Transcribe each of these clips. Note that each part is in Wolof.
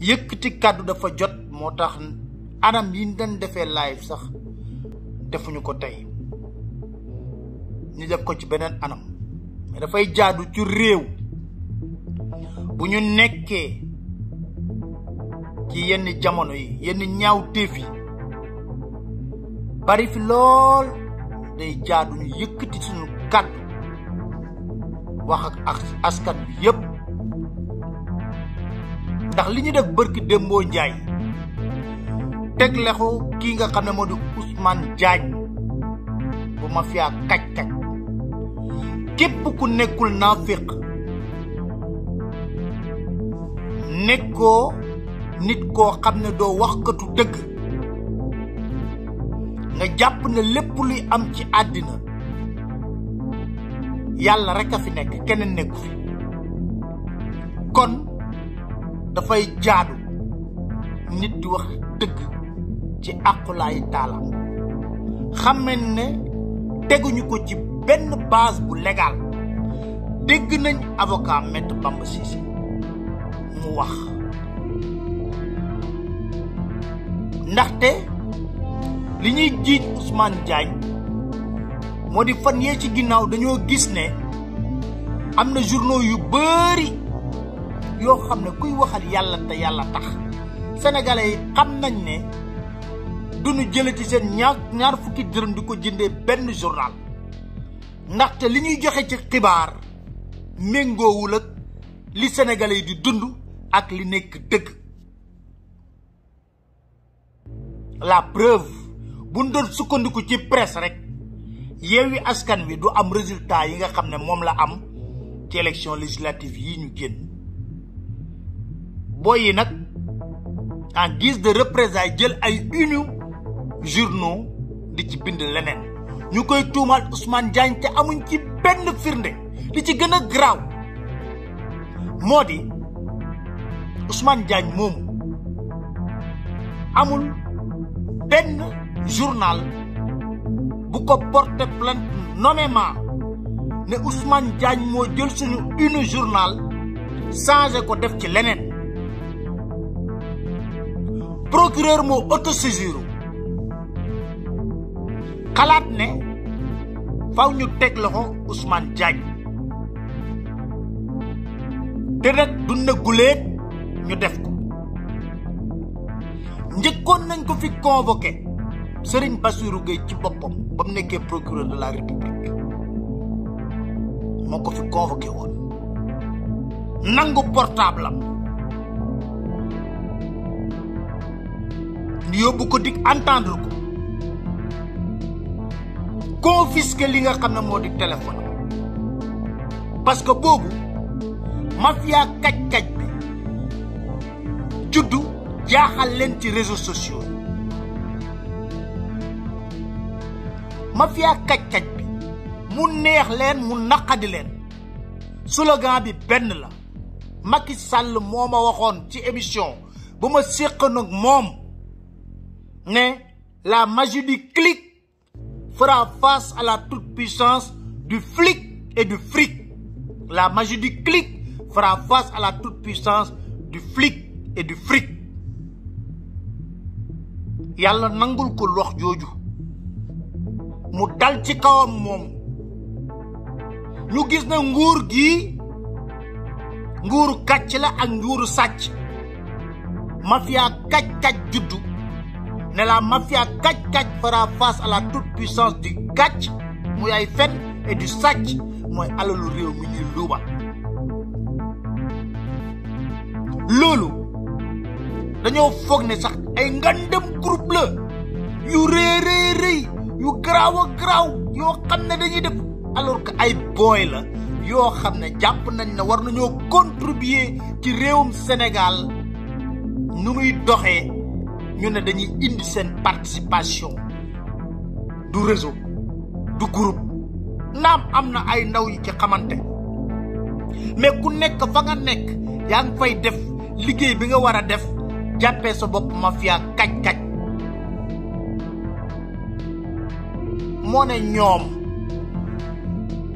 yëkkati kàddu dafa jot moo tax anam yi ñu doon defee live sax defuñu ko tey ñu def ko ci beneen anam mais dafay jaadu ci réew bu ñu nekkee ci yenn jamono yi yenn ñaaw téef yi bari fi lool day jaadu ñu yëkkati suñu kàddu wax ak askan bi yépp ndax li ñu def bërki démboo njaay teg lexu kii nga xam ne moo di Ousmane Diagne bu mafia kaj-kaj képp ku nekkul naafiq nekkoo nit koo xam ne doo waxkatu dëgg nga jàpp ne lépp luy am ci àddina yàlla rek a fi nekk keneen nekku fi kon dafay jaadu nit di wax dëgg ci àqulaayi taalaam xamen ne teguñu ko ci benn base bu légal dégg nañ avocat Maître Bamba Cissé mu wax ndaxte li ñuy jiiñ Ousmane Diagne moo di fan yee ci ginnaaw dañoo gis ne am na journaux yu bari yoo xam ne kuy waxal yàlla te yàlla tax sénégalais yi xam nañ ne duñu jële ci seen ñaar ñaar fukki dërëm di ko jëndee benn journal ndaxte li ñuy joxe ci xibaar méngoowul ak li sénégalais yi di dund ak li nekk dëgg la preuve bu ñu doon sukkandiku ci presse rek Yewwi Askan Wi du am résultat yi nga xam ne moom la am ci élection législative yi ñu génn booy yi nag en guise de représailles jël ay une journaux di ci bind leneen ñu koy tuumaal Ousmane Diagne te amuñ ci benn firnde li ci gën a garaaw moo di Ousmane Diagne moomu amul benn journal bu ko porté plainte nommément ne Ousmane Diagne moo jël suñu une journal changé ko def ci leneen procureur moo autosaisir xalaat ne faw ñu teg loxo Ousmane Diagne te nag du na guléet ñu def ko njëkkoon nañ ko fi convoqué Serigne Bassirou Gueye ci boppam ba mu nekkee procureur de la république moo ko fi convoqué woon nangu portable am ñu yóbbu ko dig entendre ko confisquer li nga xam ne moo di téléphone parce que boobu mafia kaj-kaj bi juddu jaaxal leen ci réseaux sociaux yi mafia kaj-kaj bi mu neex leen mu naqadi leen slogan bi benn la Macky Sall moo ma waxoon ci émission ba ma séqoon ak moom ne la magie du clic fera face à la toute-puissance du flic et du fric la magie du clic fera face à la toute-puissance du flic et du fric yàlla nangul ko wax jooju mu dal ci kawam moom ñu gis na nguur gi nguuru kàcc la ak nguuru sàcc mafia kàcc-kàcc juddu ne la mafia kàcc-kàcc fera face à la toute-puissance du kàcc muy ay fen et du sàcc mooy alalu réew mi ñuy luuba loolu dañoo foog ne sax ay ngandem groupe la yu rëy rëy rëy yu garaaw a garaaw yoo xam ne dañuy def alors que ay booy la yoo xam ne jàpp nañ ne war nañoo contribuer ci réewum Sénégal nu muy doxee ñu ne dañuy indi seen participation du réseau du groupe naam am na ay ndaw yi ci xamante mais ku nekk fa nga nekk yaa ngi fay def liggéey bi nga war a def jàppee sa bopp mafia kaj-kaj moo ne ñoom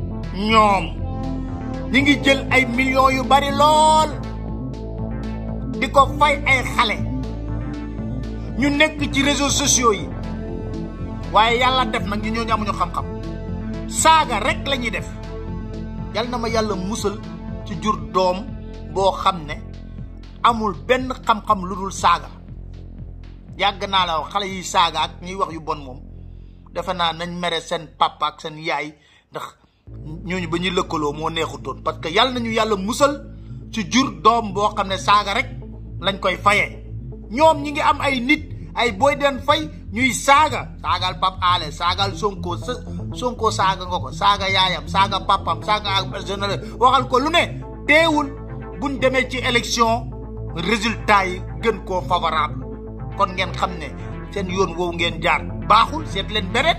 ñoom ñi ngi jël ay millions yu bari lool di ko fay ay xale ñu nekk ci réseaux sociaux yi waaye yàlla def nag ñu ñooñu amuñu xam-xam saaga rek la ñuy def yal na ma yàlla musal ci jur doom boo xam ne amul benn xam-xam lu dul saaga yàgg naa la wax xale yi saaga ak ñuy wax yu bon moom defe naa nañ mere seen papa ak seen yaay ndax ñooñu ba ñuy lëkkaloo moo neexutoon parce que yàlla nañu yàlla musal ci jur doom boo xam ne saaga rek lañ koy fayee ñoom ñi ngi am ay nit ay booy den fay ñuy saaga saagal pap aale saagal sonko sa sonko saaga nga ko saaga yaayam saaga papam saaga ak personnel waxal ko lu ne teewul buñ demee ci élection résultat yi gën koo favorable kon ngeen xam ne seen yoon woowu ngeen jaar baaxul seet leen beret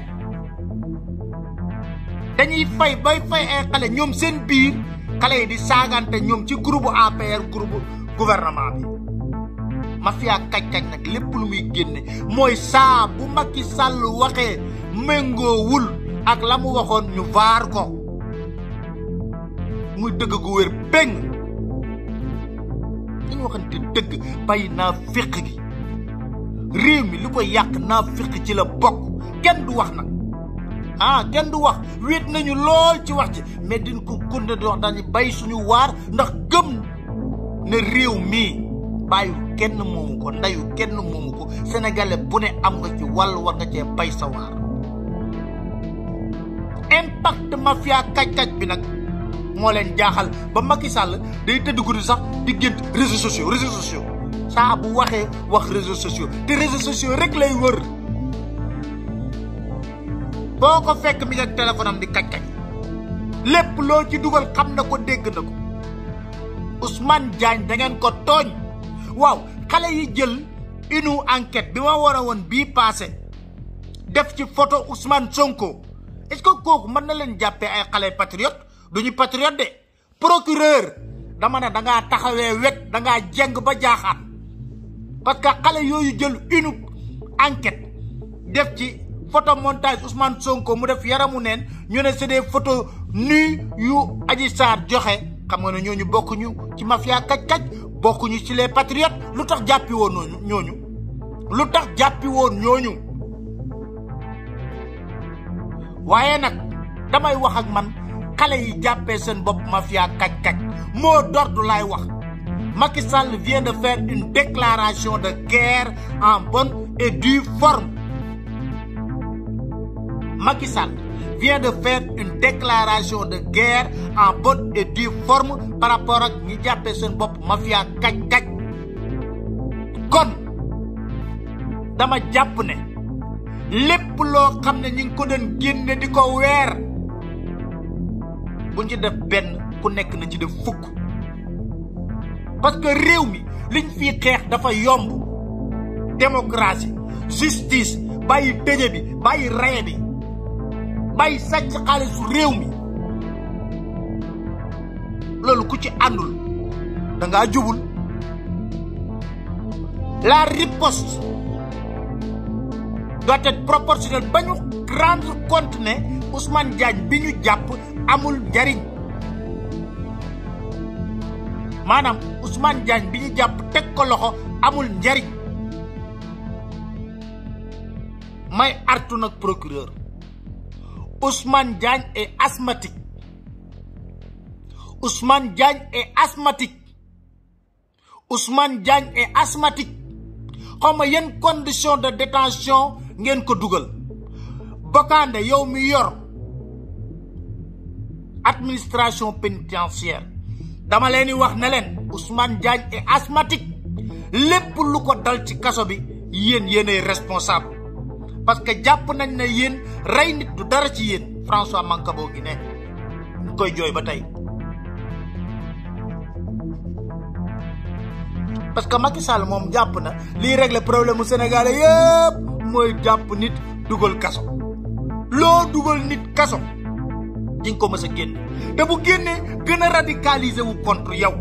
dañuy fay bay fay ay xale ñoom seen biir xale yi di saagante ñoom ci groupe APR groupe gouvernement bi mafia kaj-kaj nag lépp lu muy génne mooy saa bu Macky Sall waxee méngoowul ak la mu waxoon ñu vaar ko muy dëgg gu wér péng dañu waxante dëgg bàyyi naa féq gi réew mi lu ko yàq naa féq ci la bokk kenn du wax nag ah kenn du wax wéet nañu lool ci wax ji mais din ko gunde di wax dañu bay suñu waar ndax gëm ne réew mii bàyyu kenn moomu ko ndayu kenn moomu ko sénégalais bu ne am nga ci wàll war nga cee bay sa waar impact mafia kaj-kaj bi nag moo leen jaaxal ba Macky Sall day tëdd guddi sax di gént réseaux sociaux réseaux sociaux saa bu waxee wax réseaux sociaux te réseaux sociaux rek lay wër boo ko fekk mi nga téléphone am di kaj-kaj lépp loo ci dugal xam na ko dégg na ko Ousmane Diagne da ngeen ko tooñ waaw xale yi jël une enquête bi ma war a woon bii passé def ci photo Ousmane Sonko est-ce que kooku mën na leen jàppee ay xale patriote duñu patriote de procureur dama ne da ngaa taxawee wet da ngaa jeng ba jaaxaat parce que xale yooyu jël une enquête def ci photo montage Ousmane Sonko mu def yaramu neen ñu ne c'est des photos nues yu Adji Sarr joxe xam nga ne ñooñu bokkuñu ci mafia kaj-kaj bokkuñu ci les patriotes lu tax jàppi woon ñooñu ñooñu lu tax jàppi woon ñooñu waaye nag damay wax ak man xale yi jàppee seen bopp mafia kaj-kaj moo d'ordre laay wax Macky Sall vient de faire une déclaration de guerre en bonne et due forme Macky Sall vient de faire une déclaration de guerre en bonne et due forme par rapport ak ñi jàppee seen bopp mafia kaj-kaj kon dama jàpp ne lépp loo xam ne ñi ngi ko doon génne di ko weer buñ ci def benn ku nekk na ci def fukk parce que réew mi liñ fii xeex dafa yomb démocratie justice bàyyi tëje bi bàyyi reye bi bàyyi sàcc xaalisu réew mi loolu ku ci àndul da ngaa jubul la riposte doit être proportionnelle ba ñu rendre compte ne Ousmane Diagne bi ñu jàpp amul njariñ maanaam Ousmane Diagne bi ñu jàpp teg ko loxo amul njariñ may artu nag procureur Ousmane Diagne est asthmatique Ousmane Diagne est asthmatique Ousmane Diagne est asthmatique xaw ma yenn condition de détention ngeen ko dugal Bokande yow mi yor administration pénitentiaire dama leen di wax ne leen Ousmane Diagne est asthmatique lépp lu ko dal ci kaso bi yéen yéenay responsable parce que jàpp nañ ne yéen rey nit du dara ci yéen François Mancabou gi ne ñu koy jooy ba tey parce que Macky Sall moom jàpp na liy régler problème mu Sénégalais yëpp mooy jàpp nit dugal kaso loo dugal nit kaso di nga ko mës a génne te bu génnee gën a radicaliser wu contre yow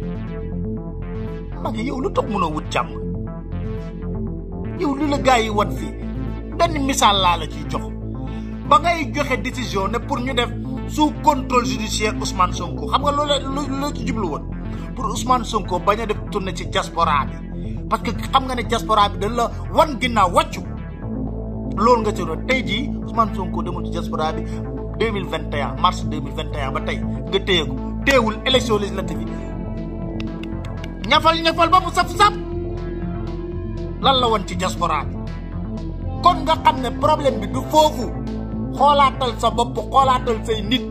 Macky yow lu tax mënoo wut jàmm yow lu la gars yi wan fii benn misaal laa la ciy jox ba ngay joxe décision ne pour ñu def sous contrôle judiciaire Ousmane Sonko xam nga loola loo ci jublu woon pour Ousmane Sonko bañ a def tournée ci diaspora bi parce que xam nga ne diaspora bi dañ la wan ginnaaw wàccu loolu nga ci doon tey jii Ousmane Sonko demul ci diaspora bi deux mille vingt et un mars deux mille vingt et un ba tey nga téye ko téewul élection législative yi ñafal ñafal ba mu saf-saf lan la woon ci diaspora bi kon nga xam ne problème bi du foofu xoolaatal sa bopp xoolaatal say nit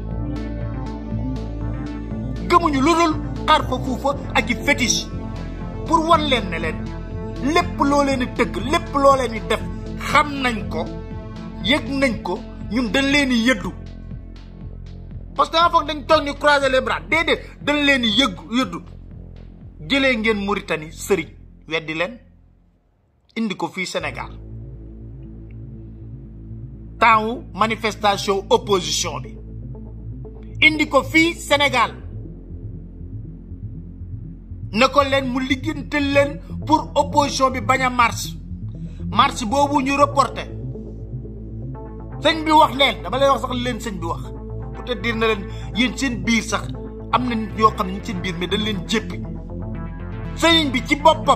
gëmuñu lu dul xar fa fuufa ak i fétiche pour wan leen ne leen lépp loo leen di tëgg lépp loo leen di def xam nañ ko yëg nañ ko ñun dañ leen di yëddu parce que danga foog dañ toog ni croiser les bras déedéet dañ leen di yëgg yëddu jëlee ngeen Mauritanie sëriñ weddi leen indi ko fii Sénégal temps manifestation opposition bi indi ko fii Sénégal ne ko leen mu liggéental leen pour opposition bi bañ a marche marche boobu ñu reporté sëñ bi wax leen dama lay wax sax leen sëñ bi wax pour te dire na leen yéen seen biir sax am na nit ñoo xam ne ñu seen biir mais dañ leen jéppi sëñ bi ci boppam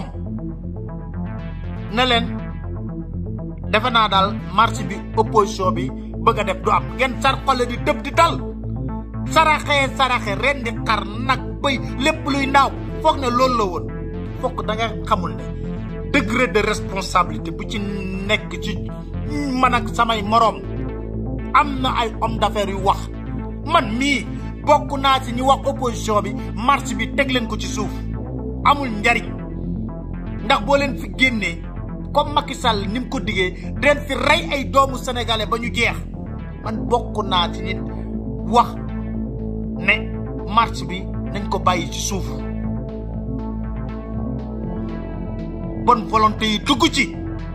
na leen defe naa daal marche bi opposition bi bëgg a def du am ngeen sar xole di tëb di dal saraxee saraxe ren di xar nag bëy lépp luy naaw foog ne loolu la woon foog da nga xamul ne degré de responsabilité bu ci nekk ci man ak samay moroom am na ay homme d'affaires yu wax man mii bokk naa ci ñu wax opposition bi marche bi teg leen ko ci suuf amul njariñ ndax boo leen fi génnee comme Macky Sall ni mu ko diggee den fi rey ay doomu sénégalais ba ñu jeex man bokk naa ci nit wax ne marche bi nañ ko bàyyi ci suuf bonne volonté yi dugg ci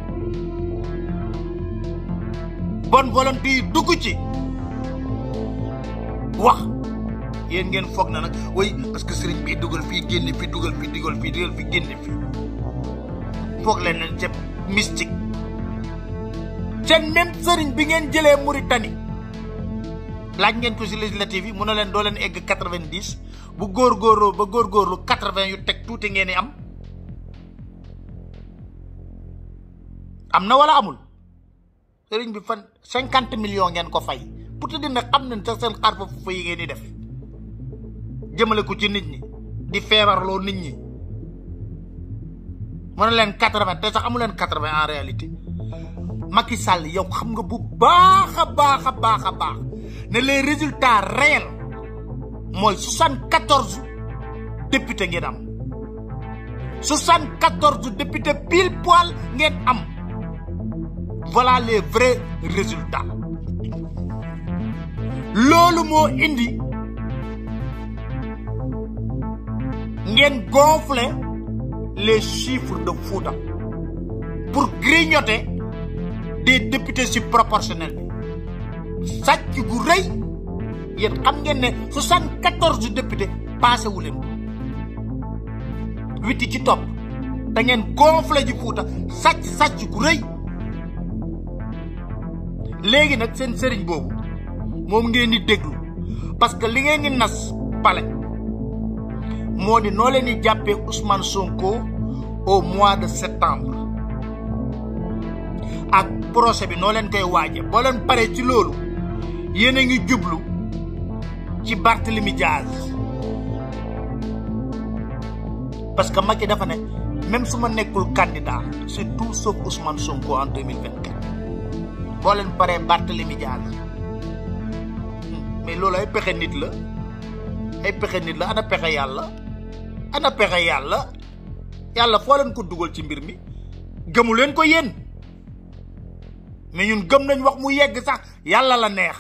bonne volonté yi dugg ci wax yéen ngeen foog na nag way parce que sëriñ bi dugal fii génne fii dugal fii dugal fii dugal fii génne fii foog leen leen c'est mystique seen même sëriñ bi ngeen jëlee Mauritanie laaj ngeen ko si législative yi mun na leen doo leen egg quatre-vingt-dix bu góorgóorloo ba góorgóorlu quatre-vingt yu teg tuuti ngeen di am am na wala amul sëriñ bi fan cinquante millions ngeen ko fay pour te dina xam nañ sax seen xar fa fa yi ngeen di def jëmale ko ci nit ñi di feebarloo nit ñi mu ne leen quatre-vingt te sax amu leen quatre-vingt en réalité Macky Sall yow xam nga bu baax a baax a baax a baax ne les résultats réels mooy soixante-quatorze députés ngeen am soixante-quatorze députés pile poil ngeen am voilà les vrais résultats loolu moo indi ngeen gonfler les chiffres de Fouta pour grignoter des députés si proportionnel bi sàcc gu rëy yéen xam ngeen ne soixante-quatorze députés passé wu leen witi ci topp da ngeen gonfler ji Fouta sàcc sàcc gu rëy léegi nag seen sëriñ boobu moom ngeen di déglu parce que li ngeen di nas pale moo di noo leen di jàppee Ousmane Sonko au mois de septembre ak procès bi noo leen koy waaje boo leen paree ci loolu yéen a ngi jublu ci Barthélemy Diaz parce que Macky dafa ne même su ma nekkul candidat c'est tout sauf Ousmane Sonko en 2024 boo leen paree Barthélemy Diaz mais loolu ay pexe nit la ay pexe nit la ana pexe yàlla ana pexe yàlla yàlla foo leen ko dugal ci mbir mi gëmu leen ko yéen mais ñun gëm nañ wax mu yegg sax yàlla la neex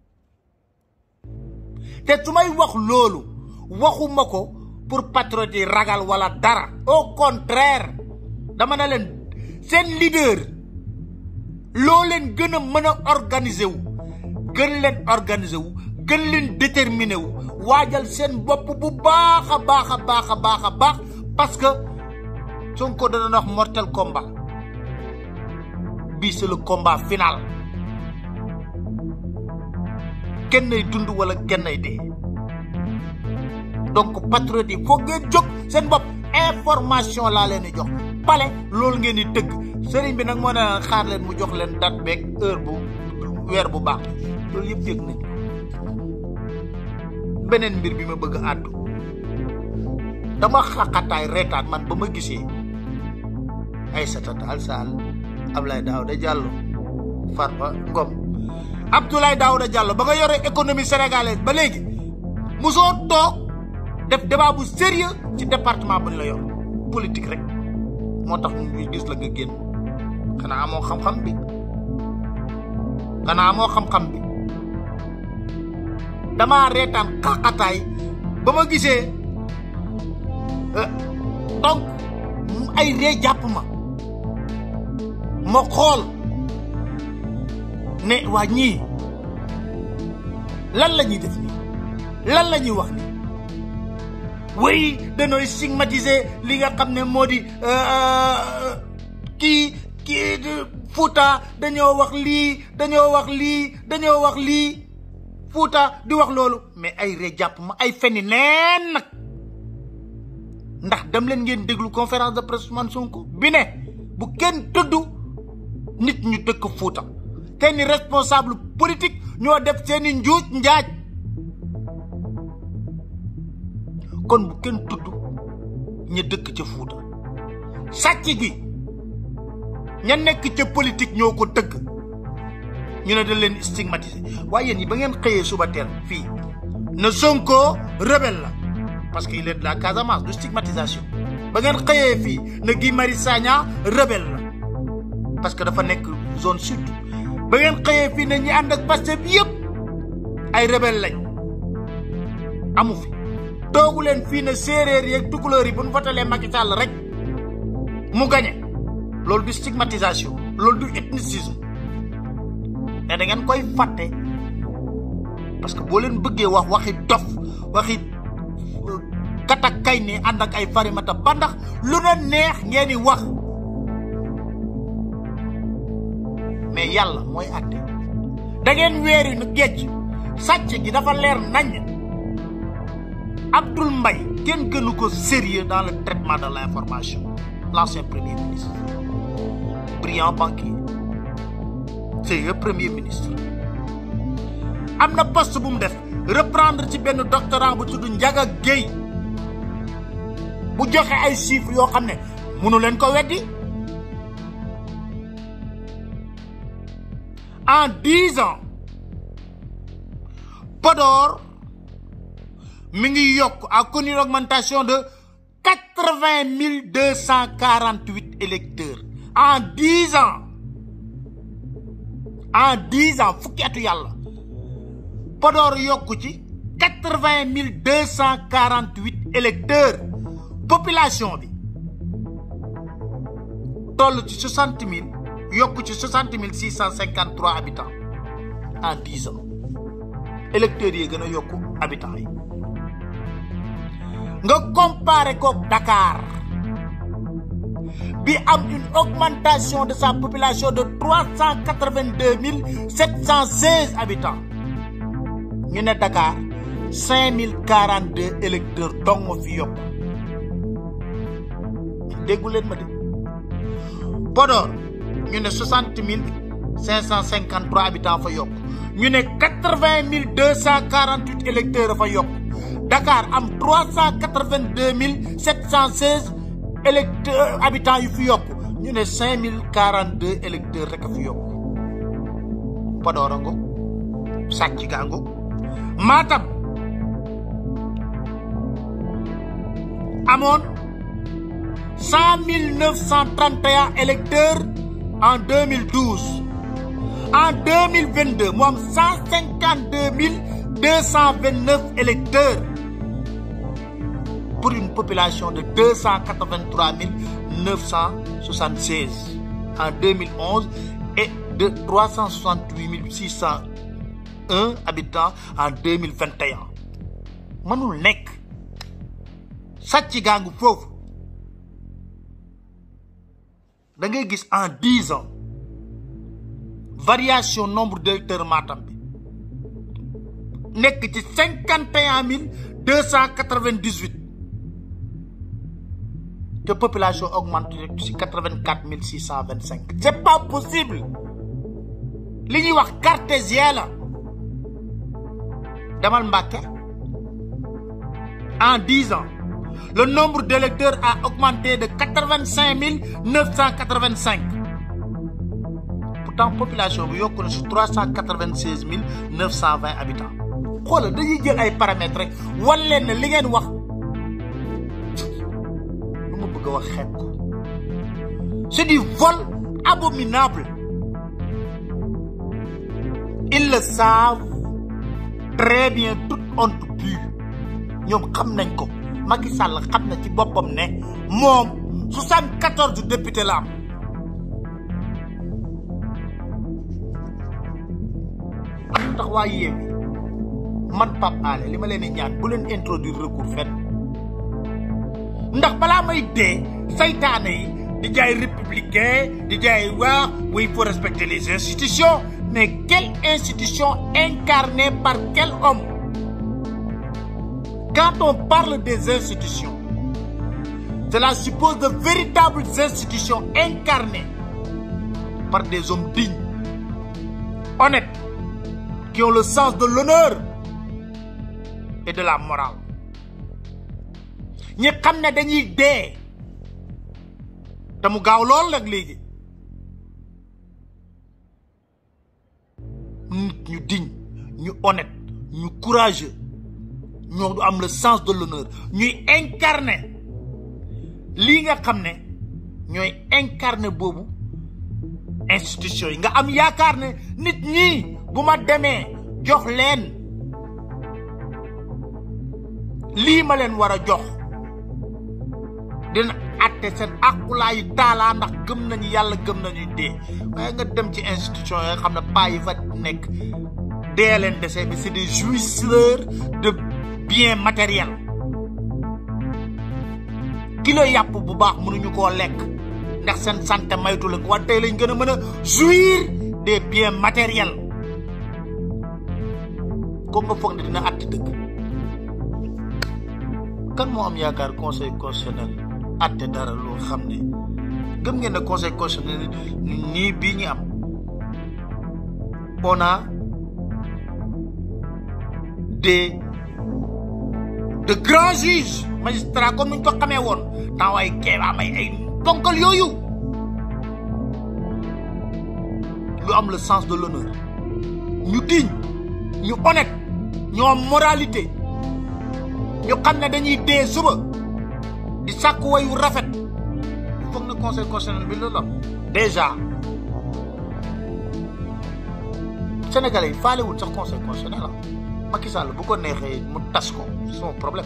te su may wax loolu waxuma ko pour patriote yi ragal wala dara au contraire dama ne leen seen leader loo leen gën a mën a organiser wu gën leen organiser wu gën leen déterminer wu waajal seen bopp bu baax a baax a baax a baax a baax parce que Sonko da doon wax mortel combat bii c'est le combat final kenn ay dund wala kenn ay dee donc patriote yi foog ngeen jóg seen bopp information laa leen di jox pale loolu ngeen di tëgg sëriñ bi nag moo ne xaar leen mu jox leen date beeg heure bu weer bu baax loolu yëpp yëg nañ beneen mbir bi ma bëgg a àddu dama xaqataay reetaan man ba ma gisee Aïssata Tall Sall Abdoulaye Daouda Diallo Farba Ngom Abdoulaye Daouda Diallo ba nga yore économie sénégalaise ba léegi musoo toog def débat bu sérieux ci département bu ñu la yor politique rek moo tax ñu gis la nga génn xanaa amoo xam-xam bi xanaa amoo xam-xam bi damaa reetaan xaqataay ba ma gisee donc ay ree jàpp ma ma xool ne waa ñii lan la ñuy def nii lan la ñuy wax nii way danooy stigmatiser li nga xam ne moo di kii kii Fouta dañoo wax lii dañoo wax lii dañoo wax lii Fouta di wax loolu mais ay ree jàpp ma ay feni neen nag ndax dem leen ngeen déglu conférence de presse Ousmane Sonko bi ne bu kenn tudd nit ñu dëkk Fouta seeni responsable politique ñoo def seeni njuuj njaaj kon bu kenn tudd ñu dëkk ca Fouta sàcc gi ña nekk ca politique ñoo ko dëgg ñu ne da leen stigmatiser waaye yéen yi ba ngeen xëyee suba teel fii na Sonko rebelle la parce que il est de la Casamance du stigmatisation ba ngeen xëyee fii na Guy Marius Sagna rebelle la parce que dafa nekk zone sud ba ngeen xëyee fii ne ñi ànd ak Pastef bi yëpp ay rebelle lañ amu fi toogu leen fii ne séeréer yeeg tukulóor yi bu ñu votalee Macky Sall rek mu gañe loolu du stigmatisation loolu du ethnicisme mais da ngeen koy fàtte parce que boo leen bëggee wax waxi dof waxi katak kay ne ànd ak ay farimata ba ndax lu na neex ngeen di wax mais yàlla mooy àtte da ngeen weeri nu géej sàcc gi dafa leer nañ Abdoul Mbaye kenn gënu ko sérieux dans le traitement de l'information l'ancien premier ministre brillant banquier c'est le premier ministre am na poste bu mu def reprendre ci benn doctorant bu tudd Ndiaga Guèye bu joxe ay chiffres yoo xam ne mënu leen ko weddi en dix ans Podor mi ngi yokk a connu une augmentation de quatre-vingt mille deux cent quarante-huit électeurs en dix ans en dix ans fukki atu yàlla Podor yokku ci quatre-vingt mille deux cent quarante-huit électeurs population bi toll ci soixante mille yokku ci soixante mille six cent cinquante-trois habitants en dix ans électeurs yi gën a yokku habitants yi nga comparé ko Dakar bi am une augmentation de sa population de trois cent quatre-vingt-deux mille sept cent seize habitants ñu ne Dakar cinq mille quarante-deux électeurs dong moo fi yokk déggu leen ma de Podor ñu ne soixante mille cinq cent cinquante-trois habitants fa yokk ñu ne quatre-vingt mille deux cent quarante-huit électeurs fa yokk Dakar am trois cent quatre-vingt-deux mille sept cent seize électeurs habitants yu fi yokk ñu ne cinq mille quarante-deux électeurs rek a fi yokk Podor a ngo sàcc gaa ngo Matam amoon cent mille neuf cent trente et un électeurs en deux mille douze en deux mille vingt deux mu am cent cinquante deux mille deux cent vingt neuf électeurs pour une population de deux cent quatre vingt trois mille neuf cent soixante seize en deux mille onze et de trois cent soixante huit mille six cent un habitants en deux mille vingt et un mënul nekk sàcc gaangu foofu da ngay gis en dix ans variation nombre d'électeurs Matam bi nekk ci cinquante et un mille deux cent quatre-vingt-dix-huit te population augmente ci quatre-vingt-quatre mille six cent vingt-cinq c'est pas possible li ñuy wax cartésien la demal Mbàkke en dix ans le nombre d'électeurs a augmenté de quatre-vingt-cinq mille neuf cent quatre-vingt-cinq pourtant population bi yokku na si trois cent quatre-vingt-seize mille neuf cent vingt habitants xoolal dañuy jël ay paramètres rek wan leen ne li ngeen wax lu ma bëgg a wax xeet ko c'est du vol abominable ils le savent très bien toute honte pure ñoom xam nañ ko Macky Sall xam na ci boppam ne moom soixante-quatorze députés la am am tax waa Yewwi man Pape Alé li ma leen di ñaan bu leen introduire recours fenn ndax balaa may dee saytaane yi di jaay républicain di jaay waa oui il faut respecter les institutions mais quelle institution incarnée par quel homme quand on parle des institutions cela suppose de véritables institutions incarnées par des hommes dignes honnêtes qui ont le sens de l'honneur et de la morale ñi xam ne dañuy dee te mu gaaw lool nag léegi nit ñu digne ñu honnête ñu courageux ñoo du am le sens de l'honneur ñuy incarner lii nga xam ne ñooy incarner boobu institution yi nga am yaakaar ne nit ñi bu ma demee jox leen lii ma leen war a jox dina atte seen aqulaayu taalaa ndax gëm nañu yàlla gëm nañu dee waaye nga dem ci institution yi nga xam ne paa yi fa nekk dee leen dese bi c'est des jouisseurs de biens matériels kilo yàpp bu baax mënuñu koo lekk ndax seen santé maytu la ko waaye tey lañ gën a mën a jouir des biens matériels ko nga foog ne dina atti dëgg kan moo am yaakaar conseil constitutionnel atte dara loo xam ne gëm ngeen ne conseil constitutionnel nii bii ñu am on a des de grands juges magistrats comme ñu ko xamee woon temps waaye keebaa may ay ponkal yooyu lu am le sens de l'honneur ñu digne ñu honnête ñu am moralité ñu xam ne dañuy dee suba di sàkk wayu rafet foog na conseil constitutionnel bi la déjà sénégalais yi faalewul sax conseil constitutionnel la Macky Sall bu ko neexee mu tas ko son problème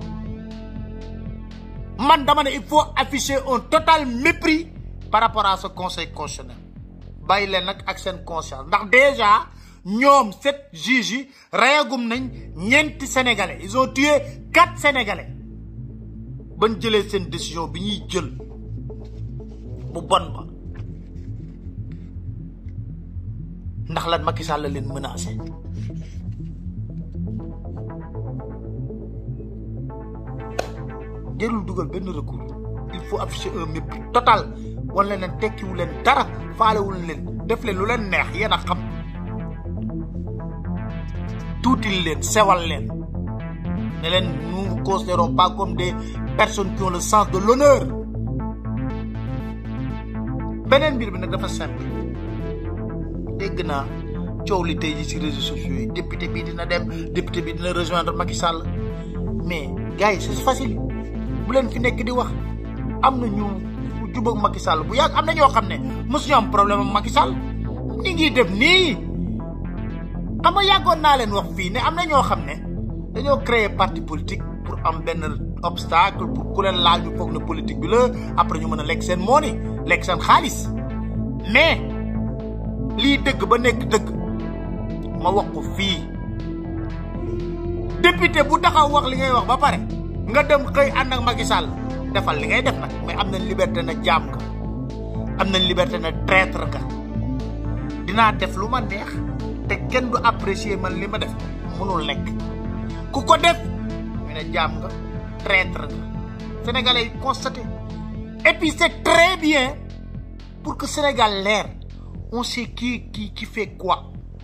man dama ne il faut afficher un total mépris par rapport à ce conseil constitutionnel bàyyi leen nag ak seen conscience ndax déjà ñoom sept juges yi reyagum nañ ñeenti sénégalais ils ont tué quatre sénégalais ban jëlee seen décision bi ñuy jël bu bon ba ndax lan Macky Sall la leen menacé jërul dugal benn recours il faut afficher un mépris total wan leen tekkiwu leen dara faalewul leen def leen lu leen neex yéen a xam tuutil leen sewal leen ne leen nous ne considérons pas comme des personnes qui ont le sens de l'honneur beneen mbir bi nag dafa simple dégg naa coow li tey ji ci réseaux sociaux yi député bi dina dem député bi dina rejoindre Macky Sall mais gars yi c'est facile bu leen fi nekk di wax am na ñu jubag Macky Sall bu yàgg am na ñoo xam ne mosuñu am problème ak Macky Sall ñi ngi def nii xam nga yàggoon naa leen wax fii ne am na ñoo xam ne dañoo créer parti politique pour am benn obstacle pour ku leen laal ñu foog na politique bi la après ñu mën a lekk seen mooni lekk seen xaalis mais lii dëgg ba nekk dëgg ma wax ko fii député bu taxaw wax li ngay wax ba pare nga dem xëy ànd ak Macky Sall defal li ngay def nag mais am nañ liberté na jaam nga am nañ liberté na traître nga dinaa def lu ma neex te kenn du apprécier man li ma def mënul nekk ku ko def ñu ne jaam nga traître nga sénégalais yi constaté et puis c'est très bien pour que Sénégal leer on sait qui qui qui fait quoi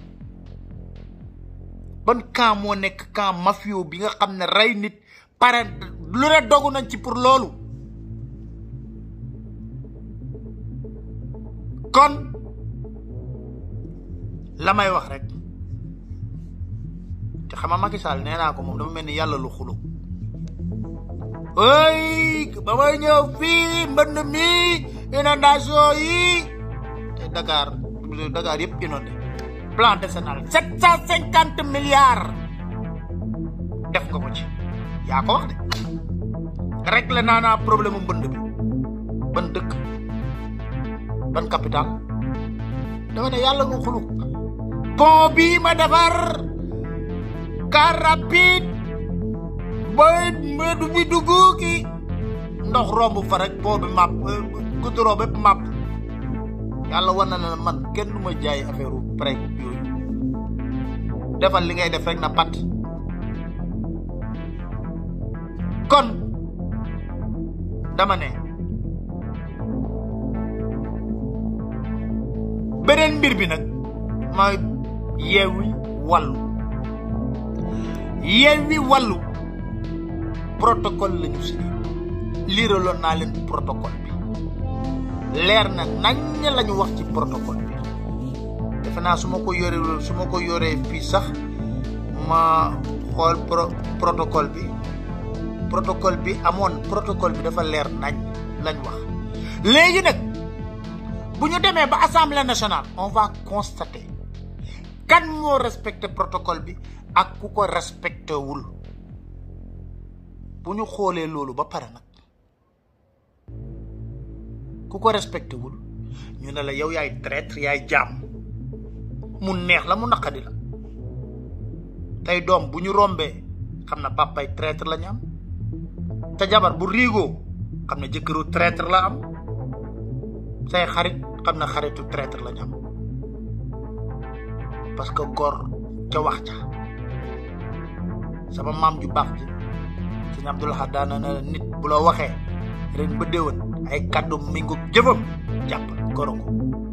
ban camp moo nekk camp mafio bi nga xam ne rey nit pare lu ne dogu nañ ci pour loolu kon la may wax rek te xama Macky Sall nee naa ko moom dafa mel ni yàlla lu xulu ëy ba may ñëw fii mbënd mi inondation yi te Dakar Dakar yëpp inondé plan décennal sept cent cinquante milliards def nga ko ci yaa ko wax de réglé naa naa problème mu mbënd bi ban dëkk ban capital dama ne yàlla nga xulu pont bii ma defar car rapide booy du bi dugg ki ndox romb fa rek pont bi màpp goudron bépp màpp yàlla war na ne man kenn du ma jaay affaire prêt yooyu defal li ngay def rek na pat kon dama ne beneen mbir bi nag mooy yeewi wàllu yeewi wàllu protocole la ñu signé liiraloon naa leen protocole bi leer na nañ la ñu wax ci protocole bi defe naa su ma ko yoree su ma ko yoree fii sax ma xool pro protocole bi protocole bi amoon protocole bi dafa leer nañ lañ wax léegi nag bu ñu demee ba assemblée nationale on va constater kan moo respecté protocole bi ak ku ko respecté wul bu ñu xoolee loolu ba pare nag ku ko respecté wul ñu ne la yow yaay traître yaay jaam mu neex la mu naqadi la tey doom bu ñu rombee xam na papay traître la ñu am te jabar bu riigoo xam ne jëkkëru traître la am say xarit xam na xaritu traître la ñu am parce que góor ca wax ca sama maam ju baax ji sëñ Abdul Ahad daana na nit bu la waxee ren ba déwén ay kàddu mingu jëfam jàpp gorongo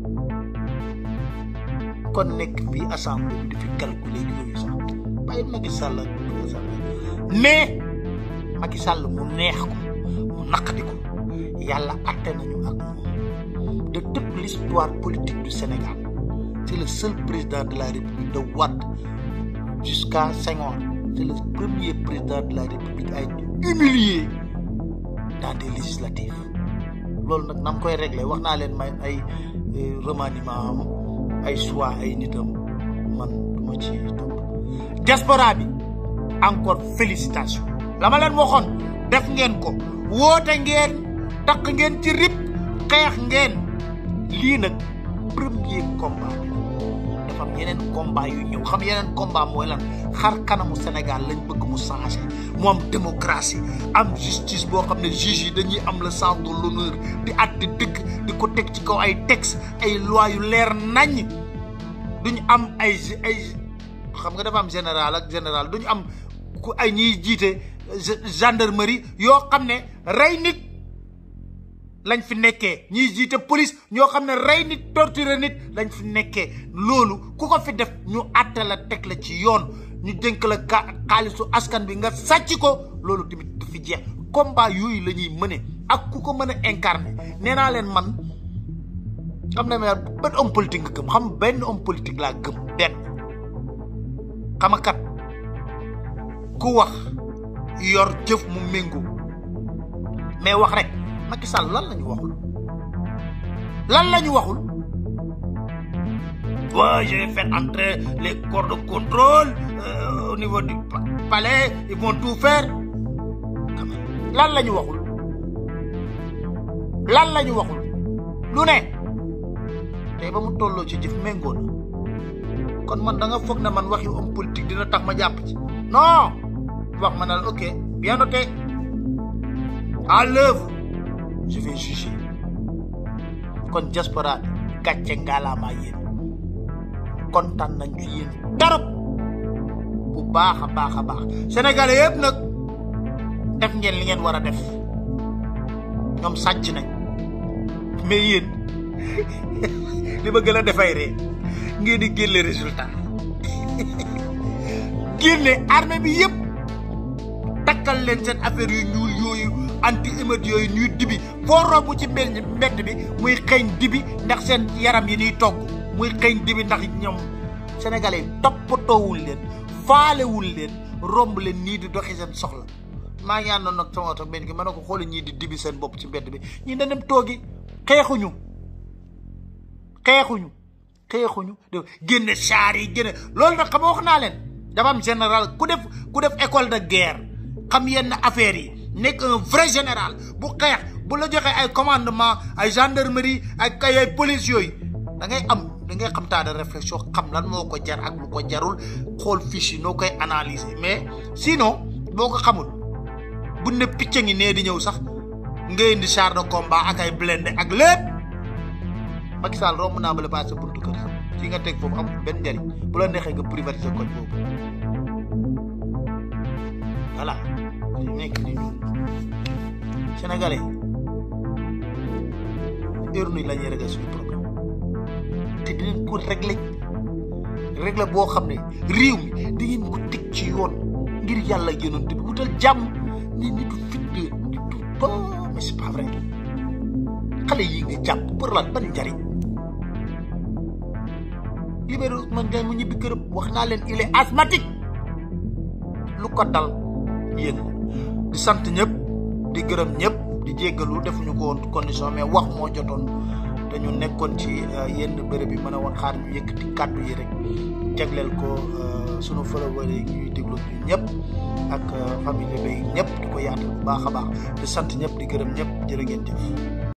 kon nekk fii assemblée bi di fi calculer yooyu sax bàyyi Macky Sall mais Macky Sall mu neex ko mu naqadi ko yàlla atte nañu ak moom de toute l'histoire politique du Sénégal c'est le seul président de la République de Wade jusqu'à Senghor c'est le premier président de la République à être humilié dans des législatives loolu nag na mu koy réglé wax naa leen may ay remaniement am ay choix ay nitam man du ma ci topp diaspora bi encore félicitation la ma leen waxoon def ngeen ko woote ngeen takk ngeen ci rip xeex ngeen lii nag premier combat bi dafa am yeneen combat yu ñëw xam yeneen combat mooy lan xar kanamu Sénégal lañ bëgg mu changé mu am démocratie am justice boo xam ne juge yi dañuy am le sens de l'honneur di àtte dëgg di ko teg ci kaw ay texte ay loi yu leer naññ duñu am ay ay xam nga dafa am général ak général duñu am ku ay ñiy jiite gendarmerie yoo xam ne rey nit lañ fi nekkee ñiy jiite police ñoo xam ne rey nit torturer nit lañ fi nekkee loolu ku ko fi def ñu àtte la teg la ci yoon ñu dénk la ka xaalisu askan bi nga sàcc ko loolu tamit du fi jeex combat yooyu la ñuy mëne ak ku ko mën a incarner nee naa leen man xam ne ma benn homme politique nga gëm xam benn homme politique laa gëm benn xam kat ku wax yor jëf mu méngoo mais wax rek Macky Sall lan la ñu waxul lan la ñu waxul waaw je vais faire entrer les corps de contrôle euh, au niveau du palais ils vont tout faire lan la ñu waxul lan la ñu waxul lu ne tey ba mu tolloo ci jëf méngoo na kon man da nga foog ne man waxi homme politique dina tax ma jàpp ci non wax ma ne la ok bien noté à l'œuvre je vais juger kon diaspora bi gàcce ngaalaamaa yéen kontaan nañ ci yéen tarop bu baax a baax a baax sénégalais yëpp nag def ngeen li ngeen war a def ñoom sàcc nañ mais yéen li ma gën a defay ree ngeen di génne résultat génne armée bi yëpp takkal leen seen affaire yu ñuul yooyu anti émeute yooyu ñuy dibi foo romb ci mbedd mbedd bi muy xeeñ dibi ndax seen yaram yi ñuy togg muy xeeñ dibi ndax ñoom sénégalais yi toppatoowul leen faalewul leen romb leen nii di doxi seen soxla maa ngi àndoon nag sama oto benn ki mën na ko xooli ñii di dibi seen bopp ci mbedd bi ñi da dem toogi xeexuñu xeexuñu xeexuñu def génne char yi génne loolu nag xam wax naa leen dafa am général ku def ku def école de guerre xam yenn affaires yi nekk un vrai général bu xeex bu la joxee ay commandement ay gendarmerie ak ay police yooyu da ngay am da ngay xam taa de réflexion xam lan moo ko jar ak lu ko jarul xool fiche yi noo koy analyser mais sinon boo ko xamul bu ne picc ngi nee di ñëw sax nga indi char de combat ak ay blindé ak lépp Macky Sall romb naa ba la passé buntu kër fi nga teg foofu amul benn njariñ bu la neexee nga privatiser koñ boobu voilà li nekk ni ñun sénégalais heure nuy la ñuy régler suñu problème te dinañ ko régler régler boo xam ne réew mi da ngeen ko teg ci yoon ngir yàlla yonent bi wutal jàmm nit ñi du fit de nit du ba mais c'est pas vrai xale yi nga jàpp pour lan ban njariñ libéré Ousmane Diagne mu ñibbi këram wax naa leen il est asthmatique lu ko dal yéen di sant ñëpp di gërëm ñëpp di jéggalu defuñu ko woon condition mais wax moo jotoon te ñu nekkoon ci yenn bërëb yi mën a woon xaar ñu yëkkati kàddu yi rek jagleel ko sunu followers yi ñuy déglu ñu ñëpp ak famille bi ñëpp di ko yaatal bu baax a baax di sant ñëpp di gërëm ñëpp jërë ngeen jëf